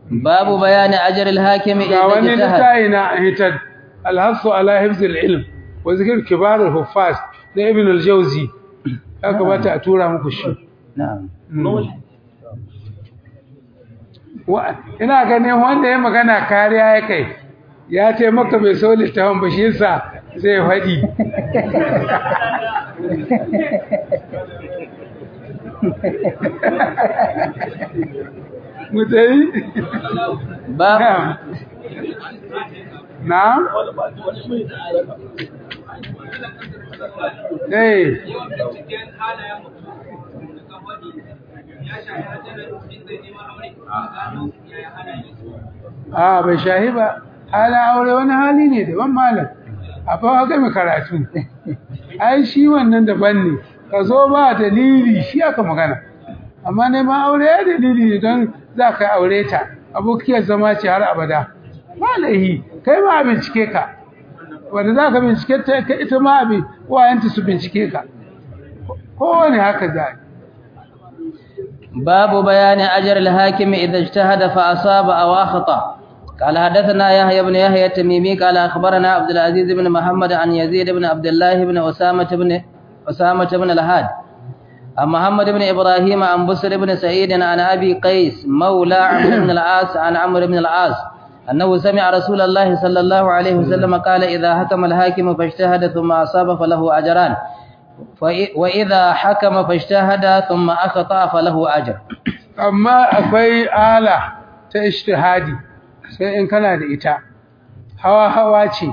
باب بيان أجر الحاكم ga إذا wani اجتهد littafi na hitar alhassu ala hifzil ilm wa zikir kibar al-huffaz na ibn al-jawzi ya kamata a tura muku shi نعم Wa- ina ganin wanda ya magana kariya ya kai ya taimaka bai so littafin ba shi yasa zai faɗi mutai باب na'am eh a bai shahi ba halin aure wani hali ne daban malam a fa ga mai karatu ai shi wannan daban ne ka zo ba dalili shi aka magana amma neman aure ya dalili ne don za ka aure ta abokiyar zama ce har abada malahi kai ma a bincike ka wanda za ka bincike ta ka ita ma abin wayanta su bincike ka kowane haka za a yi باب بيان أجر الحاكم إذا اجتهد فأصاب أو أخطأ قال حدثنا يحيى بن يحيى التميمي قال أخبرنا عبد العزيز بن محمد عن يزيد بن عبد الله بن أسامة بن أسامة بن الهاد عن محمد بن إبراهيم عن بصر بن سعيد عن أبي قيس مولى عمرو بن العاص عن عمرو بن العاص أنه سمع رسول الله صلى الله عليه وسلم قال إذا حكم الحاكم فاجتهد ثم أصاب فله أجران فإ- وإذا حكم فاجتهد ثم أخطأ فله أجر amma akwai ala ta ishtihadi sai in kana da ita hawa hawa ce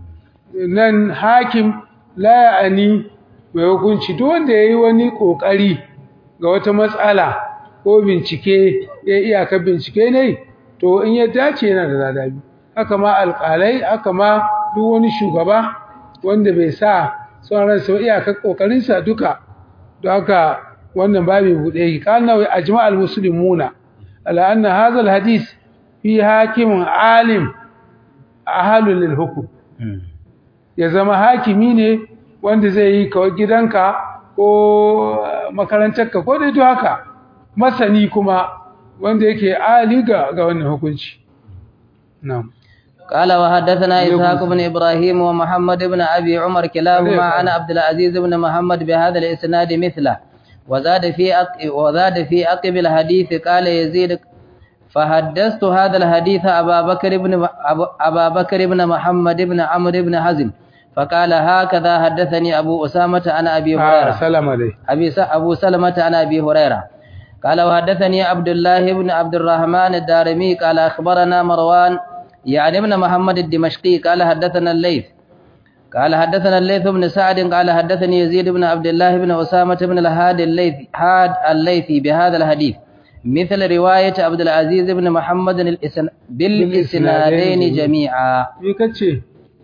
nan hakim la ya'ani mai hukunci duk wanda yayi wani kokari ga wata matsala ko bincike ya iyaka bincike ne to in ya dace yana da ladabi haka ma alƙalai haka ma duk wani shugaba wanda bai sa son ransa ba iyaka kokarinsa duka don haka wannan babu buɗe yake kana wa ajma'al muslimuna ala anna hadha alhadith fi hakimin alim ahalul lil hukm ya zama hakimi ne wanda zai yi kawai gidanka ko makarantarka ko dai haka masani kuma wanda yake ali ga ga wannan hukunci na'am قال وحدثنا إسحاق بن إبراهيم ومحمد بن أبي عمر كلاهما عن عبد العزيز بن محمد بهذا الإسناد مثله وزاد في أق... وزاد في أقب الحديث قال يزيد فحدثت هذا الحديث أبا بكر بن أبا- أبا بكر بن محمد بن عمرو بن حزم فقال هكذا حدثني أبو أسامة عن أبي ah هريرة salama dai أبي س... أبو سلمة عن أبي هريرة قال وحدثني عبد الله بن عبد الرحمن الدارمي قال أخبرنا مروان يعني ابن محمد الدمشقي قال حدثنا الليث قال حدثنا الليث بن سعد قال حدثني يزيد بن عبد الله بن أسامة بن الهاد الليث هاد الليثي بهذا الحديث مثل رواية عبد العزيز بن محمد الإسن... بالإسنادين جميعا me kace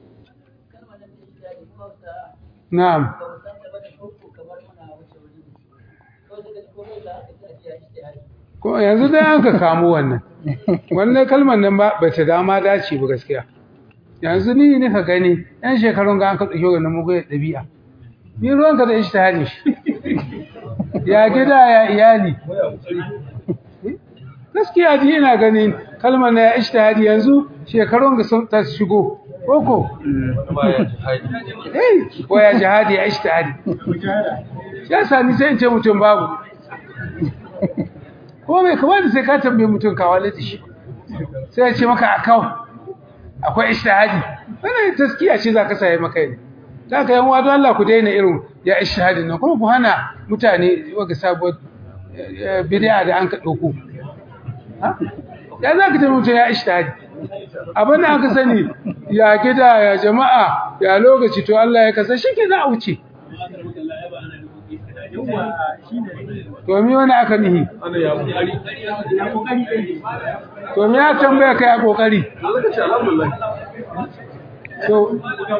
na'am ko yanzu dai an ka kamo wannan wannan kalmar nan ba ba ta dama dace ba gaskiya yanzu ni ne ka gani yan shekarun ga an ka dauke wannan mugu dabi'a ni ruwan ka da ishtihadi ya gida ya iyali gaskiya ji ina ganin kalmar na ya ishtihadi yanzu shekarun ga sun ta shigo koko eh ko ya jihadi ya ishtihadi ya sani sai in ce mutum babu ko bai kamata sai ka tambaye mutum ka walata shi sai ya ce maka akau akwai ishtihadi wannan taskiya ce zaka sai maka ne zaka yan wado Allah ku daina irin ya ishtihadi nan kuma ku hana mutane waga sabuwar eh, bid'a da an ka dauko ha ya zaka tambaye mutum ya ishtihadi abin da aka sani ya gida ya jama'a ya lokaci to Allah ya kasa shi ke za a wuce to mi wani aka nihi to mi ya tambaya kai a kokari to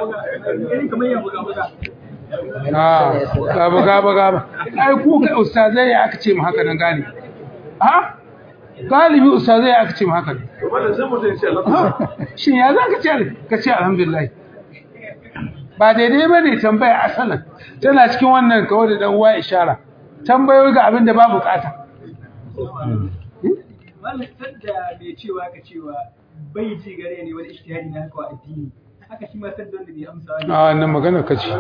ah gaba gaba gaba ai ku kai ustazai ya aka ce mu haka nan gane ha galibi ustazai ya aka ce mu haka nan shin ya za ka ce ka ce alhamdulillah ba daidai ba ne tambaya asalin tana cikin wannan kawai da dan uwa ishara tambayoyi ga abin da ba bukata malam sanda mai cewa ka cewa bai ji gare ne wani ishtihadi na haka wa addini haka shi ma sanda wanda bai amsa wani a wannan magana ka ce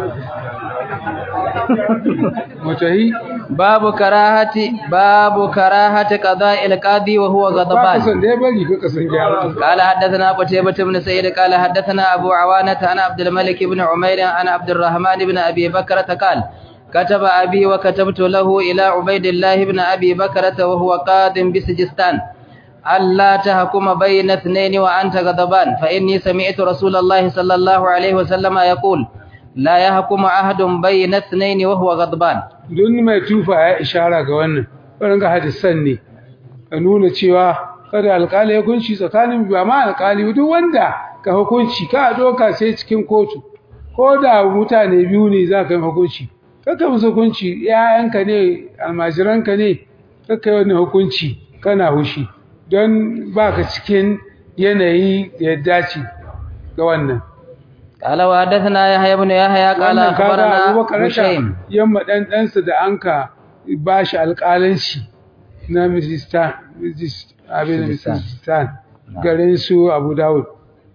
mutahi babu karahati babu karahati qada'il qadi wa huwa ba ka ghadban san da ya bari ka kasan gyara قال حدثنا قتيبة بن سعيد قال حدثنا أبو عوانة عن عبد الملك بن عمير عن عبد الرحمن بن أبي بكرة قال كتب أبي وكتبت له إلى عبيد الله بن أبي بكرة وهو قاد بسجستان ألا تحكم بين اثنين وأنت غضبان فإني سمعت رسول الله صلى الله عليه وسلم يقول لا يحكم أحد بين اثنين وهو غضبان don mai tufa ya ishara ga wannan wannan ga hadisan ne ka nuna cewa kada alƙali ya hukunci tsakanin ba ma alƙali duk wanda ka hukunci ka doka sai cikin kotu ko da mutane biyu ne za ka yi hukunci kaka musu hukunci ‘ya'yanka ne almajiranka ne kaka yi wani hukunci kana hushi don ba ka cikin yanayi da ya dace ga wannan قال وحدثنا يحيى بن يحيى قال wannan kaga أخبرنا abubakar هشيم yamma dan ɗansa da an ka ba shi alƙalanci na Mijistan abin da Mijistan. Mijistan garin su Abu Dawud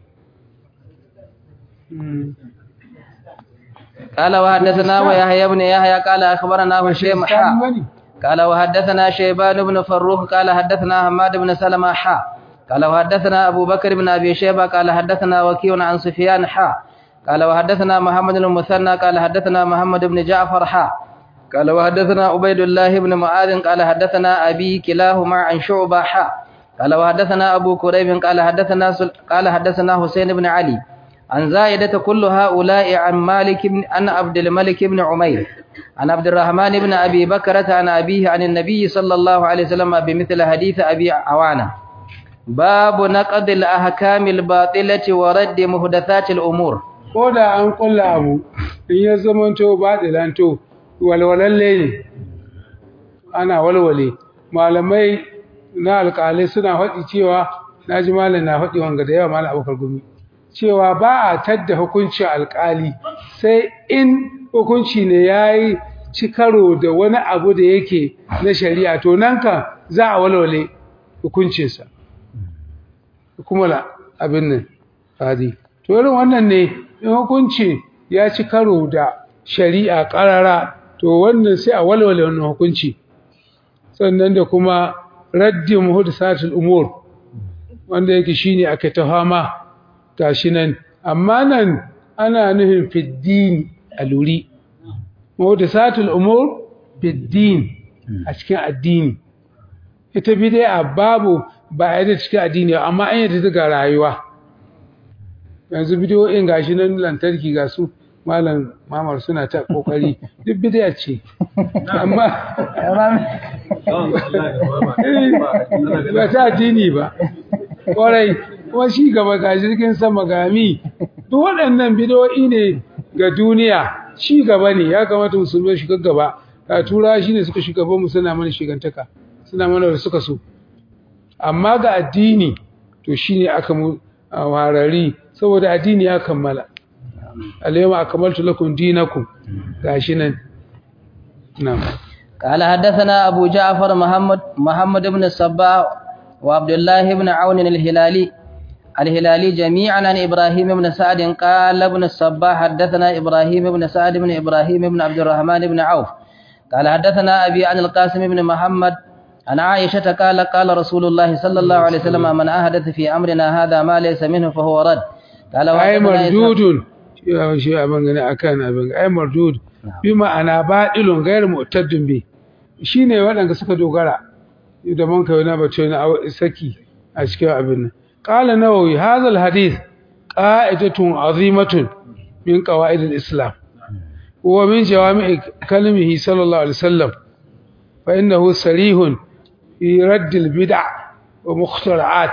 Mm. قال وحدثنا ويحيى بن يحيى قال أخبرنا هشيم Mijistan حا bane? قال وحدثنا شيبان بن فروخ قال حدثنا حماد بن سلمة حا قال وحدثنا أبو بكر بن أبي شيبة قال حدثنا وكيع عن سفيان حا قال وحدثنا محمد بن المثنى قال حدثنا محمد بن جعفر حا قال وحدثنا عبيد الله بن معاذ قال حدثنا أبي كلاهما عن شعبة حا قال وحدثنا أبو كريب قال حدثنا سل... قال حدثنا حسين بن علي عن زائدة كل هؤلاء عن مالك بن عن عبد الملك بن عمير عن عبد الرحمن بن أبي بكرة عن أبيه عن النبي صلى الله عليه وسلم بمثل حديث أبي عوانة باب نقد الأحكام الباطلة ورد محدثات الأمور ko da an kulla abu in ya zamanto ba lanto walwalalle ne ana walwale malamai na alƙalai suna faɗi cewa na ji malam na faɗi wanga da yawa malam abokar gumi cewa ba a tadda hukunci alƙali sai in hukunci ne ya yi ci karo da wani abu da yake na shari'a to nan kan za a walwale hukuncinsa kuma la abin nan fadi to irin wannan ne in hukunci ya ci karo da shari'a ƙarara to wannan sai a walwale wannan hukunci sannan da kuma raddin muhdasatul umur wanda yake shine aka ta fama gashi nan amma nan ana nufin fiddin aluri muhdasatul umur fiddin a cikin addini ita bid'a babu ba a yadda cikin addini ba, amma an yadda daga rayuwa yanzu bidiyoyin gashi nan lantarki ga su malam mamar suna ta kokari duk bid'a ce amma Eh, ba ta addini ba kwarai kuma shi gaba ga jirgin sama gami duk waɗannan bidiyoyi ne ga duniya shi gaba ne ya kamata musulmai shiga gaba a tura shi ne suka shiga mu suna mana shigantaka suna mana da suka so amma ga addini to shine aka mu a warari saboda addini ya kammala alayma akmaltu lakum dinakum gashi nan na'am قال حدثنا أبو جعفر محمد محمد بن الصباح وعبد الله بن عون الهلالي الهلالي جميعا عن إبراهيم بن سعد قال ابن الصباح حدثنا إبراهيم بن سعد بن إبراهيم بن عبد الرحمن بن عوف قال حدثنا أبي عن القاسم بن محمد عن عائشة قال قال رسول الله صلى الله عليه وسلم من أحدث في أمرنا هذا ما ليس منه فهو رد قال ay وحدثنا إسحاق- mardudun shi shi abin gani akan abin ay mardud bi ma'ana badilun ghayr mu'taddin bi shine waɗanda suka dogara da man kai na bace na aw- saki a cikin abin nan qala nawawi hadha alhadith qa'idatun azimatun min qawaid alislam wa min jawami' kalimihi sallallahu alaihi wasallam fa innahu sarihun fi radd albid'a wa mukhtara'at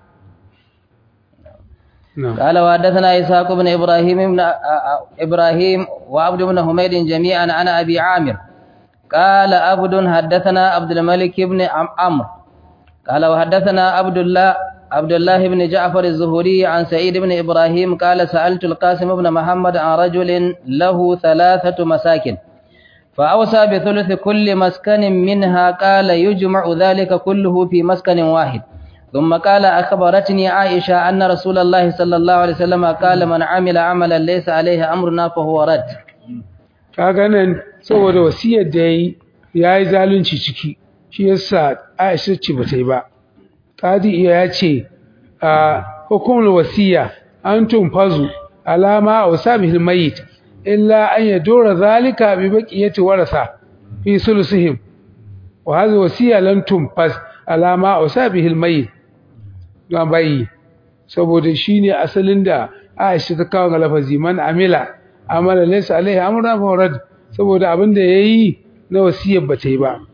na'am قال وحدثنا إسحاق بن إبراهيم بن إبراهيم وعبد بن حميد جميعا عن أبي عامر قال عبد حدثنا عبد الملك بن عم- عمرو قال وحدثنا عبد الله عبد الله بن جعفر الزهري عن سعيد بن إبراهيم قال سألت القاسم بن محمد عن رجل له ثلاثة مساكن فأوصى بثلث كل مسكن منها قال يجمع ذلك كله في مسكن واحد ثم قال أخبرتني عائشة أن رسول الله صلى الله عليه وسلم قال من عمل عملا ليس عليه أمرنا فهو رد kaga nan saboda wasiyar da yayi yayi zalunci ciki shi yasa Aisha ce bata yi ba Qadi iya ya ce a hukumul wasiya an tunfazu alama awsabihil mayyit illa an yadura zalika bi baqiyati warasa fi sulusihim wa hadhihi wasiya lan tunfaz alama awsabihil mayyit don bayi saboda shine asalin da Aisha ta kawo ga lafazi man amila amala laysa alaihi amrun fa rad saboda abin da yayi na wasiyar bata yi ba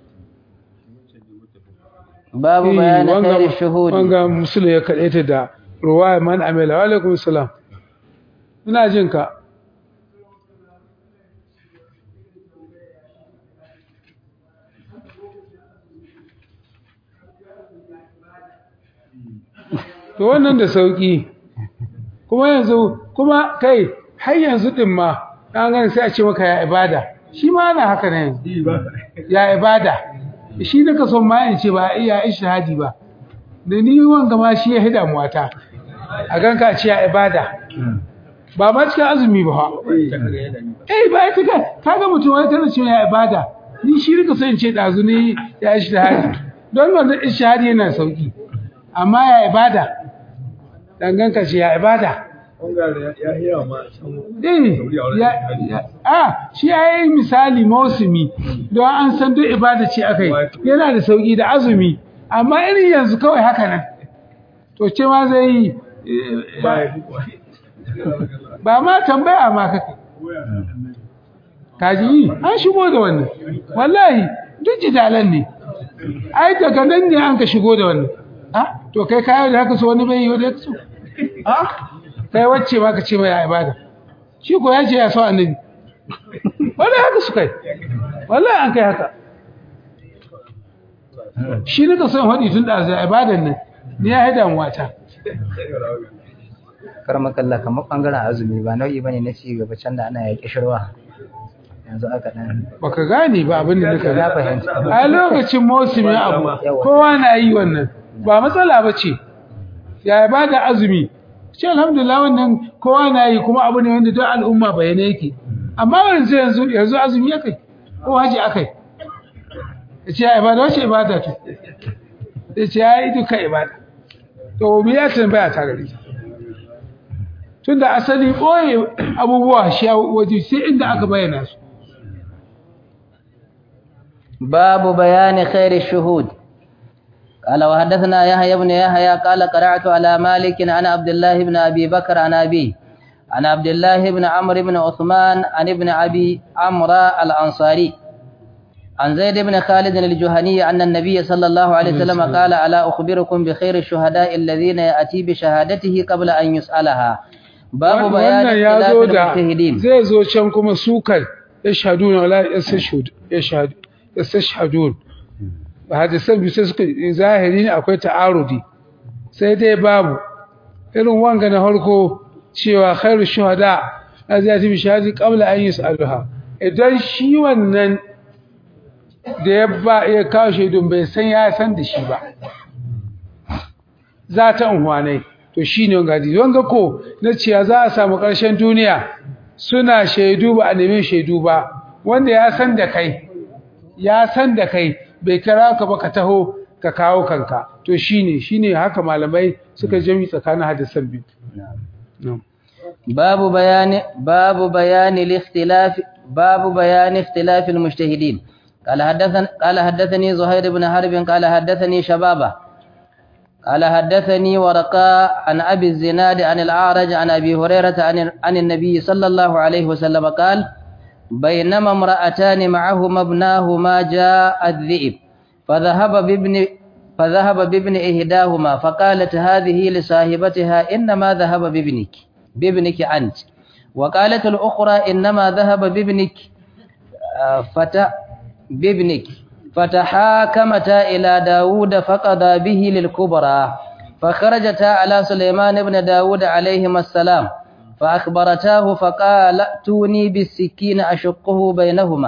باب Eh, بيان wanga- خير الشهود wanga musulun ya kaɗe ta da ruwaya man amila wa alaikum salam ina jin ka to wannan da sauki kuma yanzu kuma kai har yanzu din ma an gani sai a ce maka ya ibada shi ma ana haka ne yanzu ya ibada shi da ka son ma in ce ba iya ishahadi ba da ni wanga ma shi ya hida muwata a ganka a ce ya ibada ba ma cikin azumi ba ha eh ba ita ka kaga mutum wani tana cewa ya ibada ni shi rika son in ce dazu ne ya ishahadi don wannan ishahadi yana sauki amma ya ibada danganka ce ya ibada Eh, ya, ya, a shi ya yi misali mausumi don an san duk ibada ce aka yi yana da sauƙi da azumi amma irin yanzu kawai haka nan to ce ma zai yi eh, ba ma tambaya ma kake kaji yi an shigo da wannan wallahi duk jidalan ne ai daga nan ne an ka shigo da wannan ha to kai kayo da haka so wani bai yi wanda ya so ha kai wacce ma ka ce mai ibada shi ko ya ce ya so annabi wallahi haka su kai wallahi an kai haka shi ne ka son hadi tun da zai ibadan nan ni ya haida mu wata karmakalla kamar bangaren azumi ba nau'i bane na ci gaba can da ana yaƙi shirwa yanzu aka dan baka gane ba abin da nika na fahimci a lokacin mausumin abu kowa na yi wannan ba matsala ba ce ya ibada azumi ce alhamdulillah wannan kowa na yi kuma abu ne wanda duk al'umma bayyana yake amma yanzu yanzu yanzu azumi akai ko haji akai ya ce ya ibada wace ibada to ya ce ya yi duka ibada to me ya tambaya ta gari tunda asali ɓoye abubuwa shi a waje sai inda aka bayyana su باب بيان خير الشهود قال وحدثنا يحيى بن يحيى قال قرأت على مالك عن عبد الله بن أبي بكر عن أبيه عن عبد الله بن عمرو بن عثمان عن ابن أبي عمرو الأنصاري عن زيد بن خالد الجهني أن النبي صلى الله عليه وسلم قال ألا أخبركم بخير الشهداء الذين يأتي بشهادته قبل أن يسألها باب بيان wannan ya اختلاف zo da المجتهدين zai zo can kuma sukar yashhaduna wala yastashhad yashhad yastashhadun ba hadisan bi sai suka zahiri ne akwai ta'arudi sai dai babu irin wanga na farko cewa khairu shuhada azati bi shahadi qabla an yus'aluha idan shi wannan da ya ba ya kawo shaidun bai san ya san da shi ba za ta unhwanai to shi ne wanga hadisi wanga ko na ciya za a samu ƙarshen duniya suna shaidu ba a nemi shaidu ba wanda ya san da kai ya san da kai bai kira ka ba ka taho ka kawo kanka to shi ne shi ne haka malamai suka jami tsakanin hadisan biyu Na'am. باب بيان باب بيان الاختلاف باب بيان اختلاف المجتهدين قال حدثني قال حدثني زهير بن حرب قال حدثني شبابه قال حدثني ورقاء عن ابي الزناد عن الاعرج عن ابي هريره عن عن النبي صلى الله عليه وسلم قال بينما امرأتان معهما ابناهما جاء الذئب فذهب بابن فذهب بابن إحداهما فقالت هذه لصاحبتها إنما ذهب بابنك بابنك أنت وقالت الأخرى إنما ذهب بابنك آه، فت بابنك فتحاكمتا إلى داود فقضى به للكبرى فخرجتا على سليمان بن داود عليهما السلام فأخبرتاه فقال ائتوني بالسكين أشقه بينهما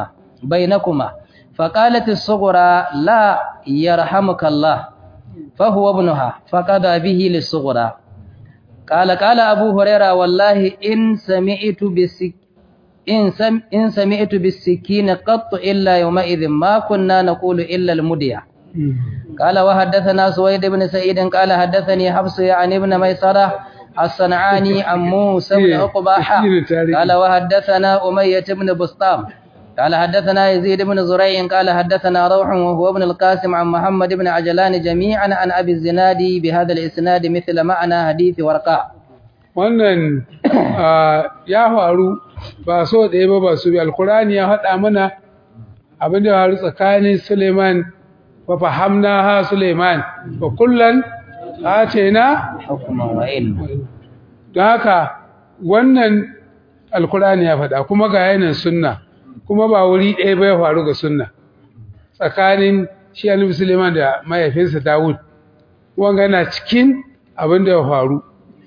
بينكما فقالت الصغرى لا يرحمك الله فهو ابنها فقضى به للصغرى قال قال أبو هريرة والله إن سمعت بالسك إن, سم إن سمعت بالسكين قط إلا يومئذ ما كنا نقول إلا المدية قال وحدثنا سويد بن سعيد قال حدثني حفص عن ابن ميسرة الصنعاني عن موسى بن عقبة قال وحدثنا أمية بن بسطام قال حدثنا يزيد بن زريع قال حدثنا روح وهو ابن القاسم عن محمد بن عجلان جميعا عن أبي الزناد بهذا الإسناد مثل معنى حديث ورقاء wannan ya faru ba so ɗaya ba ba su bi alkurani ya haɗa mana abin da ya faru tsakanin suleiman wa fahamna ha suleiman wa kullan ce na حكما وعلما don haka wannan alkurani ya faɗa kuma ga yanin sunna kuma ba wuri ɗaya ba ya faru ga sunna tsakanin shi annabi suleiman da mahaifinsa dawud wanga yana cikin abin da ya faru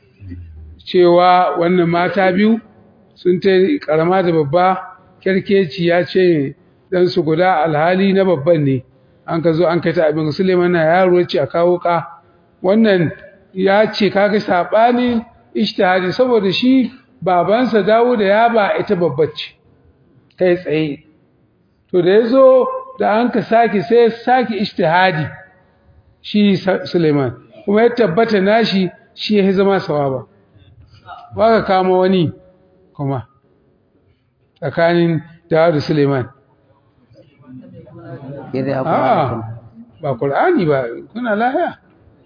cewa wannan mata biyu sun ta karama da babba kyarkeci ya ce dan su guda alhali na babban ne an ka zo an kai ta abin suleiman na yaro ce a kawo ka wannan ya ce kaga sabani ishtihadi saboda shi babansa dawo da ya ba ita babbace kai tsaye to da yazo da an ka saki sai saki ishtihadi shi Suleiman kuma ya tabbata nashi shi ya zama sawaba ba ka kama wani kuma tsakanin Dawud da Suleiman إذ يقول a'a ba Qur'ani ba kuna lahiya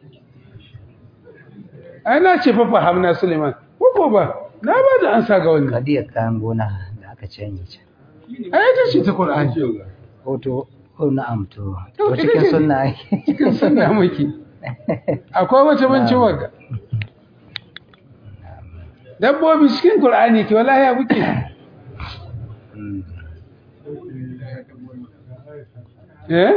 ai na ce fa fahamna Suleiman ko ba na ba da ansa ga wannan kadiyar kayan gona da aka canye can ai ita ce ta Qur'ani hoto ko na'am to To, to ita cikin ce- sunna ake cikin sunna muke akwai wata bancin wagga dabbobi cikin Qur'ani ke wallahi ya muke eh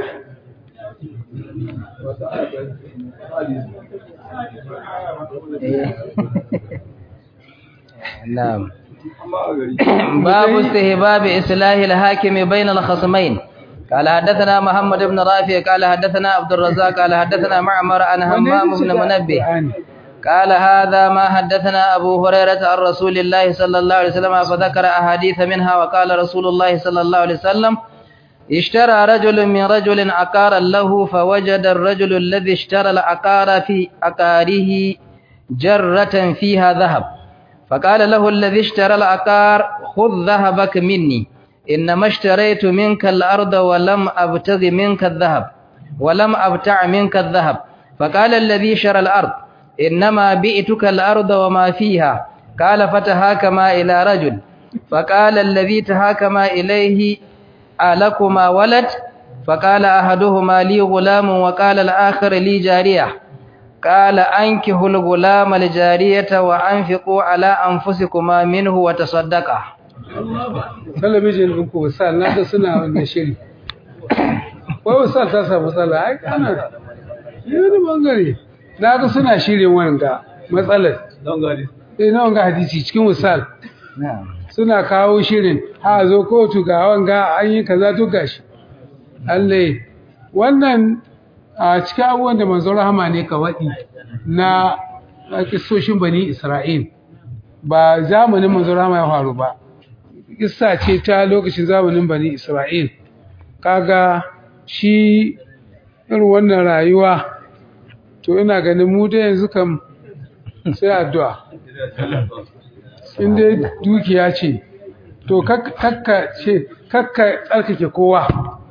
na'am باب استهباب إصلاح الحاكم بين الخصمين قال حدثنا محمد بن رافع قال حدثنا عبد الرزاق قال حدثنا معمر عن همام بن منبه Qur'ani. قال هذا ما حدثنا أبو هريرة عن رسول الله صلى الله عليه وسلم فذكر أحاديث منها وقال رسول الله صلى الله عليه وسلم اشترى رجل من رجل عقارا له فوجد الرجل الذي اشترى العقار في عقاره جرة فيها ذهب فقال له الذي اشترى العقار خذ ذهبك مني إنما اشتريت منك الأرض ولم أبتغ منك الذهب ولم أبتع منك الذهب فقال الذي شرى الأرض إنما بئتك الأرض وما فيها قال فتهاكما إلى رجل فقال الذي تهاكما إليه ألكما ولد فقال أحدهما لي غلام وقال الآخر لي جارية قال أنكه الغلام الجارية وأنفقوا على أنفسكما منه وتصدقا talabijin ɗin ku wasal na ga suna wannan shiri wai wasal ta samu matsala ai kana yi wani bangare na ga suna shirin wanga matsalar eh na wanga hadisi cikin wasal na'am suna kawo shirin ha zo kotu ga wanga an yi kaza duk gashi Allah wannan a cikin abubuwan da manzon rahama ne ka waɗi na kissoshin bani Isra'il ba zamanin manzon rahama ya faru ba kissa ce ta lokacin zamanin bani Isra'il kaga shi irin wannan rayuwa to ina ganin mu da yanzu kam sai addu'a in dai dukiya ce to kak- kakka ce kakka tsarkake kowa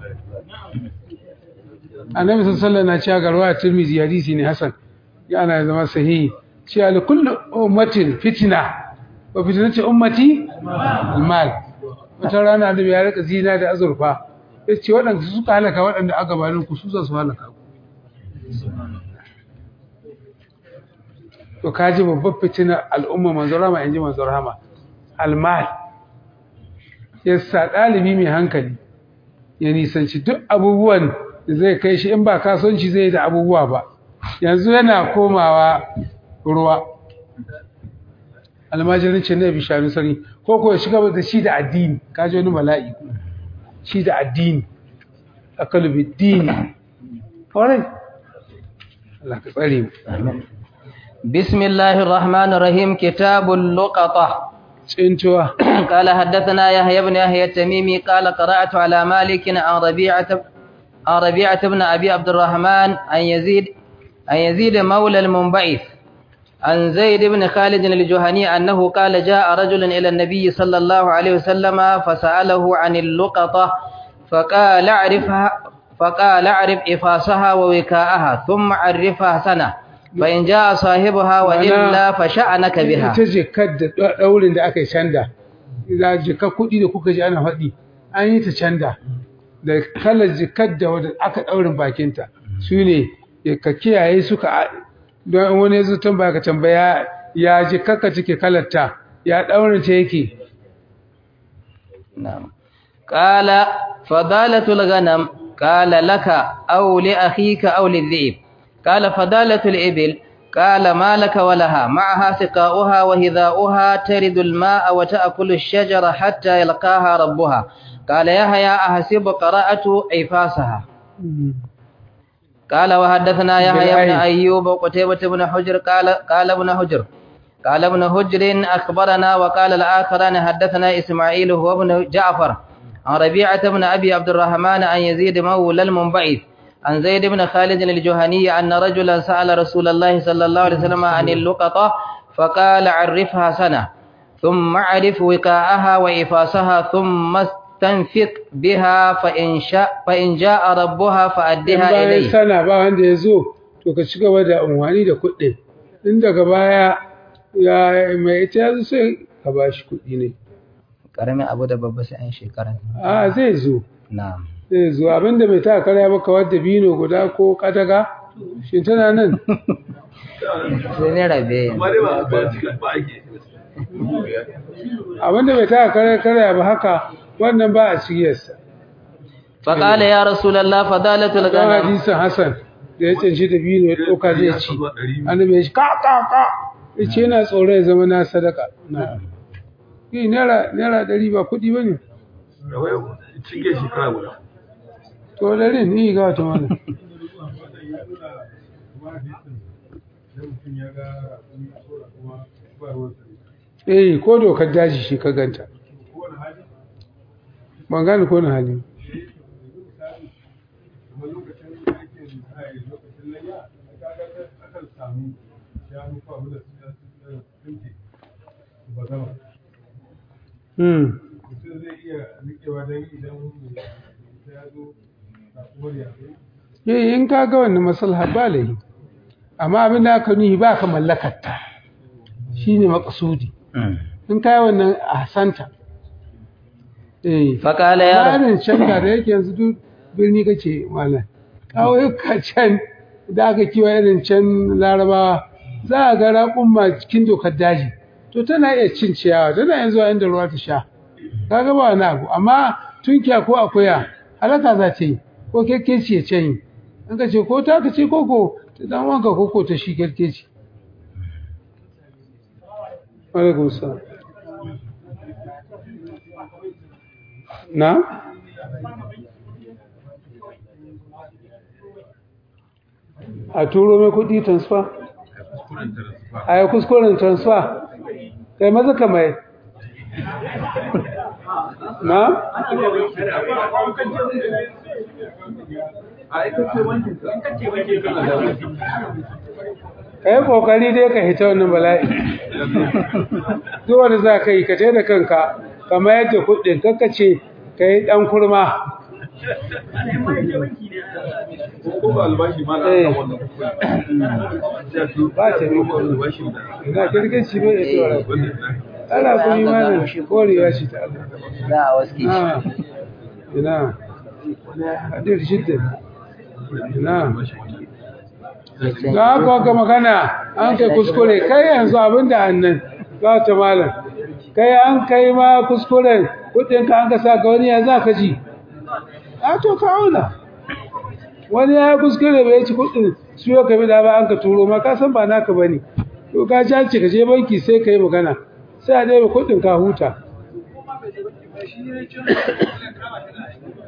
annabi sallallahu alaihi na cewa garwa tirmizi hadisi ne hasan yana zama sahihi cewa li kullu ummatin fitna wa fitnati ummati almal wata rana da ya rika zina da azurfa yace waɗanda suka halaka waɗanda aka bayan ku su za su halaka ku to kaji babbar fitina al'umma manzo rama inji manzo rama almal yasa dalibi mai hankali ya nisanci duk abubuwan da zai kai shi in ba kasuwanci zai da abubuwa ba yanzu yana komawa ruwa almajirin ce ne bishanu sani ko ko ya shiga da shi da addini kaji wani bala'i shi da addini akalu biddini kwarai Allah ka tsare mu بسم الله الرحمن الرحيم كتاب اللقطة tsintuwa قال حدثنا يحيى بن يحيى التميمي قال قرأت على مالك عن ربيعة عن ربيعة بن أبي عبد الرحمن عن يزيد عن يزيد مولى المنبعث عن زيد بن خالد الجهني أنه قال جاء رجل إلى النبي صلى الله عليه وسلم فسأله عن اللقطة فقال اعرفها فقال اعرف إفاسها ووكاءها ثم عرفها سنة فإن جاء صاحبها وإلا فشأنك بها ita jikar da daurin da aka yi canda da jikar kuɗi da kuka ji ana faɗi an yi ta canda da kalar jikar da wadda aka daurin bakinta su ne ka kiyaye suka don wani ya zo tambaya ka tambaya ya jikar ka cike kalarta ya daurin ta yake نعم قال فضالة الغنم قال لك أو لأخيك أو للذئب قال فضالة الإبل قال ما لك ولها معها سقاؤها وهذاؤها ترد الماء وتأكل الشجر حتى يلقاها ربها قال يحيى أحسب قراءة عفاسها قال وحدثنا يحيى بن بالعين. أيوب وقتيبة بن حجر قال قال ابن حجر قال ابن حجر أخبرنا وقال الآخران حدثنا إسماعيل هو ابن جعفر عن ربيعة بن أبي عبد الرحمن عن يزيد مولى المنبعث عن زيد بن خالد الجهني أن رجلا سأل رسول الله صلى الله عليه وسلم عن اللقطة فقال عرفها سنة ثم عرف وقاءها وإفاسها ثم استنفق بها فإن, شاء فإن جاء ربها فأدها bayan إليه sana ba wanda ya zo to ka ci gaba da amfani da kuɗi in daga baya ya mai ita ya zo sai ka ba shi kuɗi ne ƙaramin abu da babba sai an shekara a zai zo na'am zai zo abinda bai ta karya maka wadda bino guda ko kadaga shi tana nan sai ne rabe amma dai ba ba cika ba ake abinda bai ta karya karya ba haka wannan ba a cigiyarsa فقال يا رسول الله فضالة don الغنم hadisin hassan da ya canci da bino ya ɗauka zai ci annabi ya ci ka ka ka ya ce yana tsoron ya zama na sadaka na yi naira naira ɗari ba kuɗi ba ne da wai cike shekara guda to ɗari ni ga wata mana eh ko dokar daji shi ka ganta ban gane ko na hali Hmm. Eh in ka ga wannan maslaha ba lahi amma abin da aka nuhi ba ka mallakar ta shine maqsudi in ka yi wannan ahsanta eh فقال يا رسول bayanin can da da yake yanzu duk birni kace malam ƙauyuka can da aka kiwa irin can larabawa za a ga raƙumma cikin dokar daji to tana iya cin ciyawa tana yanzu a inda ruwa ta sha kaga ba wani abu amma tunkiya ko akuya halaka za ta yi ko kerkeci ya can yi an ka ce ko ta ka ce koko ta dan wanka koko ta shi kerkeci alaikum salam na a turo mai kudi transfer a yi kuskuren transfer kai maza ka mai na ka yi kokari dai ka hita wannan bala'i duk wanda za ka yi ka tai da kanka ka mayar da kudin ce ka yi dan kurma ko ba albashi ma na Eh. kan wannan kuɗi ba ta ne ko albashi da ina kirkici bai da tsora wannan ana kuma imanin shi korewa shi ta Allah za a waske Ah, ina hadir shidda ina ga haka ka magana an kai kuskure kai yanzu abinda annan za ta malam kai an kai ma kuskuren kudinka an ka sa ga wani ya za ka ji a to ka auna wani ya yi kuskure bai ci kudin su yau ka bi da ba an ka turo ma ka san ba naka ba ne to ka ci ka je banki sai ka yi magana sai a ɗaya kudin ka huta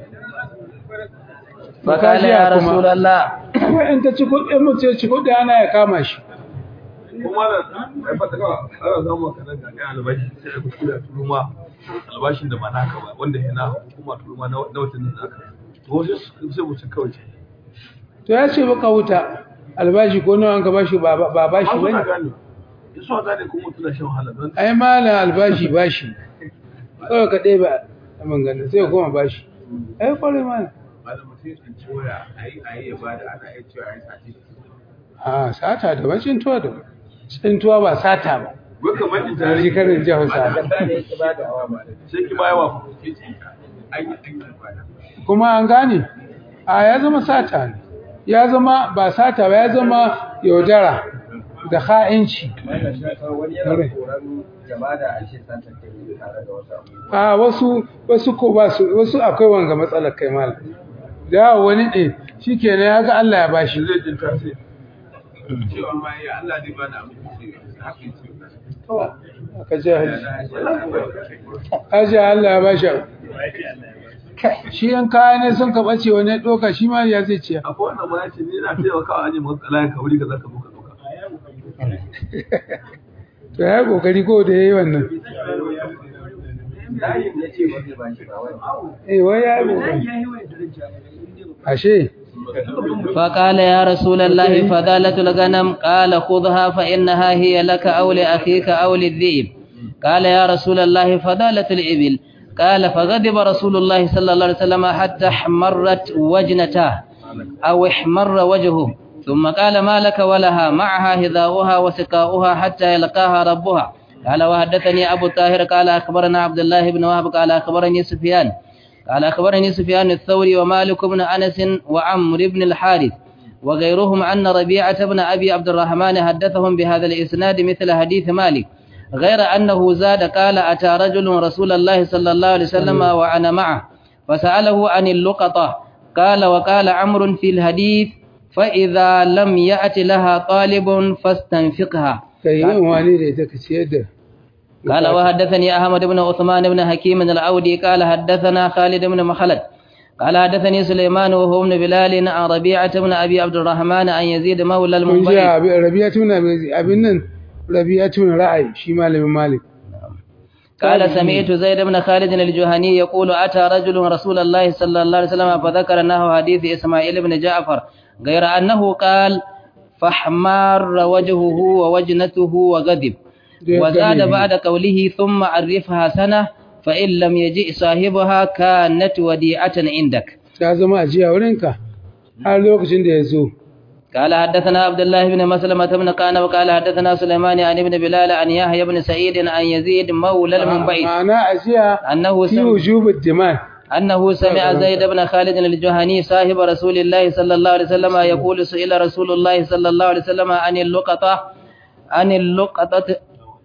فقال يا رسول الله kuma in ta ci kuɗi in mutum ya ci kuɗi ana ya kama shi kuma da ai fata ka ana zama ka nan ga albashi sai ka kuskura turuma albashin da ba naka ba wanda yana hukuma turuma na na watan da naka to sai su- sai mutum kawai ce to ya ce baka wuta albashi ko nawa an ka bashi ba ba bashi ba suna bane gane in suna gane kuma mutum na shan wahala don ai malam albashi bashi kawai ka ɗaya ba a mangana sai ka koma bashi ai kwarai malam malam mutum ya tsinci waya a yi a yi ya bada ana iya cewa ya sati a sata da ba cintuwa da cintuwa ba sata ba wai kamar in ta tare ji karin ji hausa sai ki bayawa ke tsinka an yi an yi bada kuma an gane a ya zama sata ne ya zama ba sata ba ya zama yaudara da ha'inci wani yana koran jama'a da ashe santa kai tare da wasu abubuwa a wasu wasu ko ba su wasu akwai wanga matsalar kai malam da wani ne shikenan ya ga Allah ya bashi zai jinta sai cewa ma ya Allah ne bana abin da ce haka yi ce aka ce haji haji Allah ya bashi abu. shi yan kaya ne sun ka bace wani ya doka shi ma ya zai ciya akwai wanda ma ya ce ni na taimakawa aje maka kalayan ka wuri ka zaka zo ka dauka to ya yi kokari ko da yayi wannan layin ya ce ba zai bashi ba wani eh wai ya yi kokari ya yi wa daraja ashe فقال يا رسول الله فذالة الغنم قال خذها فإنها هي لك أو لأخيك أو للذئب قال يا رسول الله فذالة الإبل قال فغضب رسول الله صلى الله عليه وسلم حتى احمرت وجنتاه أو احمر وجهه ثم قال ما لك ولها معها هذاؤها وسقاؤها حتى يلقاها ربها قال وحدثني أبو الطاهر قال أخبرنا عبد الله بن وهب قال أخبرني سفيان قال أخبرني سفيان الثوري ومالك بن أنس وعمر بن الحارث وغيرهم أن ربيعة بن أبي عبد الرحمن حدثهم بهذا الإسناد مثل حديث مالك غير أنه زاد قال أتى رجل رسول الله صلى الله عليه وسلم وأنا معه فسأله عن اللقطة قال وقال عمرو في الحديث فإذا لم يأت لها طالب فاستنفقها kai yin wani da ita ka ciyar da قال وحدثني أحمد بن عثمان بن حكيم العودي قال حدثنا خالد بن مخلد قال حدثني سليمان وهو ابن بلال عن ربيعة بن أبي عبد الرحمن عن يزيد مولى mun ji المنبئ rabi'atu na abin nan rabi'atu na ra'ayi shi malamin malik قال سمعت زيد بن خالد الجهني يقول أتى رجل رسول الله صلى الله عليه وسلم فذكر أنه حديث إسماعيل بن جعفر غير أنه قال فاحمار وجهه ووجنته وغضب وزاد بعد قوله ثم عرفها سنة فإن لم يجئ صاحبها كانت وديعة عندك ta zama ajiya wurinka har lokacin da ya zo قال حدثنا عبد الله بن مسلمة بن قانب وقال حدثنا سليمان عن ابن بلال عن يحيى بن سعيد عن يزيد مولى المنبئ ma'ana ajiya أنه fi سمع, wujubud diman أنه سمع زيد بن خالد الجهني صاحب رسول الله صلى الله عليه وسلم يقول سئل رسول الله صلى الله عليه وسلم عن اللقطة عن اللقطة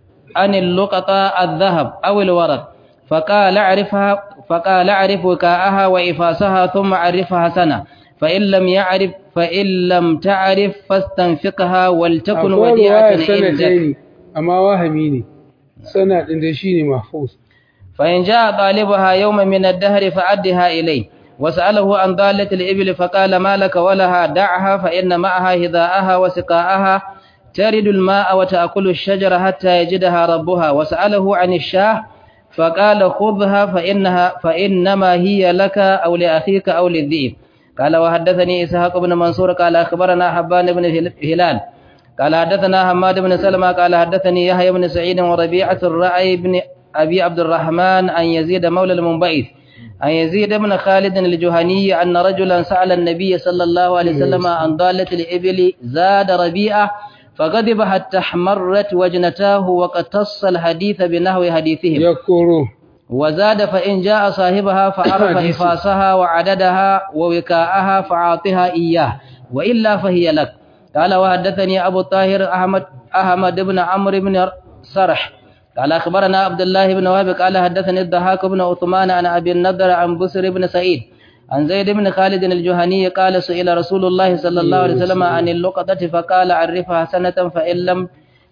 عن اللقطة الذهب أو الورق فقال اعرفها فقال اعرف وكاءها وإفاسها ثم عرفها سنة فإن لم يعرف فإن لم تعرف فاستنفقها ولتكن akwai وديعة ruwaya sanadai عندك ne amma wahami ne sana din da shine mahfuz فإن جاء طالبها يوم من الدهر فأدها إليه وسأله عن ضالة الإبل فقال ما لك ولها دعها فإن معها هذاءها وسقاءها ترد الماء وتأكل الشجر حتى يجدها ربها وسأله عن الشاه فقال خذها فإنها فإنما هي لك أو لأخيك أو للذئب قال وحدثني إسحاق بن منصور قال أخبرنا حبان بن هل- هلال قال حدثنا حماد بن سلمة قال حدثني يحيى بن سعيد وربيعة الرعي بن أبي عبد الرحمن عن يزيد مولى المنبئث عن يزيد بن خالد الجهني أن رجلا سأل النبي صلى الله عليه وسلم عن ضالة الإبل زاد ربيعة فغضب حتى احمرت وجنتاه وقتص الحديث بنحو حديثهم ya koro وزاد فإن جاء صاحبها فعرف حديث. إفاسها وعددها ووكاءها فعاطها إياه وإلا فهي لك قال وحدثني أبو الطاهر أحمد أحمد بن عمرو بن سرح قال أخبرنا عبد الله بن وهب قال حدثني الضحاك بن عثمان عن أبي النضر عن بسر بن سعيد عن زيد بن خالد الجهني قال سئل رسول الله صلى الله عليه وسلم عن اللقطة فقال عرفها سنة فإن لم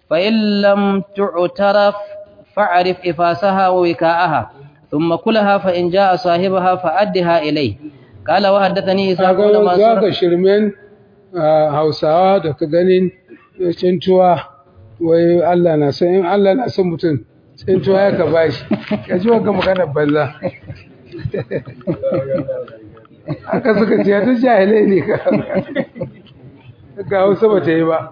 فإن لم تعترف فاعرف إفاسها ووكاءها ثم كلها فإن جاء صاحبها فأدها إليه قال وحدثني إسحاق kaga بن za منصور ka shirmen ah, hausawa da ka ganin cintuwa wai Allah na son in Allah na son mutum cintuwa ya ka bashi ka ji wanka magana banza haka suka ce ta jahilai ne ka ga hausa ba ta yi ba